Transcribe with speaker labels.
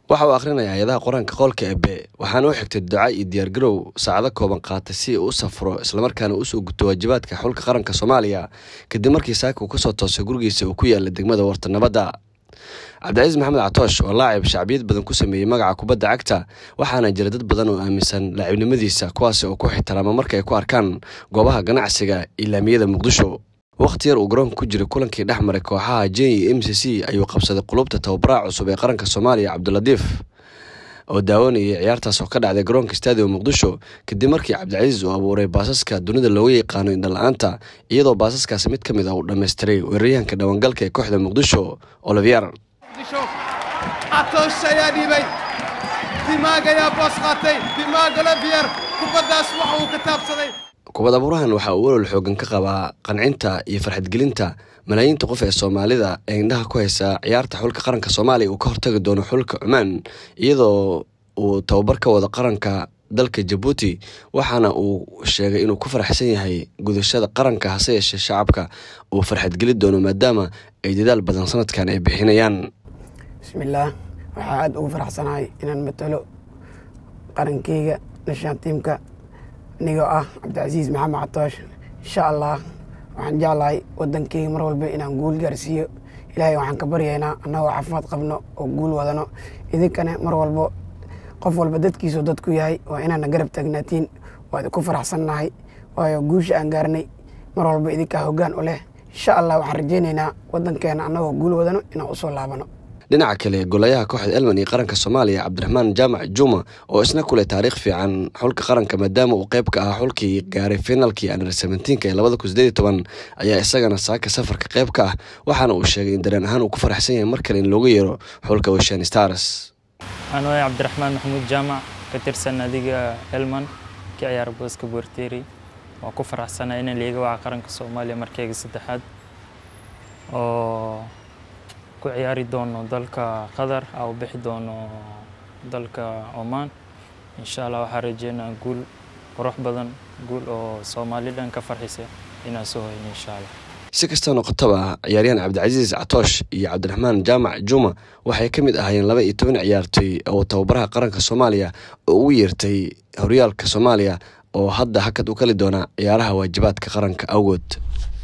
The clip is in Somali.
Speaker 1: waxa uu akhrinayaa hay-adaha qur-aanka qoolka ebe waxaana u xigtay duca iyo diyaargarow saacado kooban qaatay si uu u safro islamarkaana usoo guto waajibaadka xulka qaranka soomaaliya kadib markii saaka uu kasoo toosay gurigiisa uu ku yaala degmada warta nabadda cabdicasiis maxamed catoosh oo laacib shacbiyad badan ku sameeyey magaca kubadda cagta waxaana jira dad badan oo aaminsan laacibnimadiisa kuwaasi oo ku xitiraama marka ay ku arkaan goobaha ganacsiga ilaamiyada muqdisho wakhti yar uu garoonka ku jiray kulankii dhex maray kooxaha jen iyo m c c ayuu qabsaday qulubta tababaraha cusub ee qaranka soomaaliya cabdilatiif oo daawanayay ciyaartaas oo ka dhacday garoonka stadium muqdisho kadib markii cabdicasiis uu abuuray baasaska dunida looga yaqaano indhala-aanta iyadoo baasaskaasi mid ka mid ah uu dhammaystiray weeraryahanka dhawangalka ee kooxda muqdisho olivier
Speaker 2: catoosh ayaa dhiibay dimaag ayaa boos qaatay dimaag olivier kubaddaas waxa uu ka taabsaday
Speaker 1: kubad abuurahan waxa uu olol xoogan ka qabaa qancinta iyo farxadgelinta malaayiinta qof ee soomaalida ee indhaha ku haysa ciyaarta xulka qaranka soomaaliya uu ka hortagi doono xulka cumaan iyadoo uu tababar ka wado qaranka dalka jabuuti waxaana uu sheegay inuu ku faraxsan yahay gudashada qaranka hase yeeshee shacabka uu farxadgeli doono maadaama ay dadaal badan sanadkan ay bixinayaan
Speaker 3: bismillaah waxaa aada ugu faraxsanahay inaan matalo qarankeyga nashaan tiimka anigoo ah cabdicasiis maxamed catoosh insha allah waxaan jeclahay wadankeyga mar walba inaan guul gaarsiiyo ilaahay waxaan ka baryaynaa annagoo caafimaad qabno oo guul wadano idinkana mar walbo qof walba dadkiisuu dadku yahay waa inaana garab taagnaatiin waad ku faraxsannahay waayo guusha aan gaarnay mar walba idinkaa hoggaan u leh insha allah waxaan rajaynaynaa wadankeena annagoo guul wadano inaan usoo laabano
Speaker 1: dhinaca kale golayaha kooxda elman iyo qaranka soomaaliya cabdiraxmaan jaamac juma oo isna ku leh taariikh fiican xulka qaranka maadaama uu qayb ka ahaa xulkii gaaray finalkii under seventeenka ee labada kun sideed iyo toban ayaa isagana saaka safarka qayb ka ah waxaana uu sheegay in dareen ahaan uu ku faraxsan yahay mar kale in looga yeero xulka weshan stars
Speaker 4: waxaan waaya cabdiraxmaan maxamuud jaamac ka tirsan adiga elman ka ciyaara booska borteri waa ku faraxsanaa inaan liiga waca qaranka soomaaliya markeyga saddexaad oo ku ciyaari doono dalka qatar a u bixi doono dalka oman insha allah waxaa rajeynaa guul qurux badan guul oo soomaali dhan ka farxisa inaan soo hoyno insha allah
Speaker 1: si kastoo noqotaba ciyaaryahan cabdicasiis catoosh iyo cabdiraxmaan jaamac juma waxay ka mid ahaayeen laba iyo toban ciyaartoy oo tababaraha qaranka soomaaliya oo ugu yeertay horyaalka soomaaliya oo hadda hakad u kali doona ciyaaraha waajibaadka qaranka awgood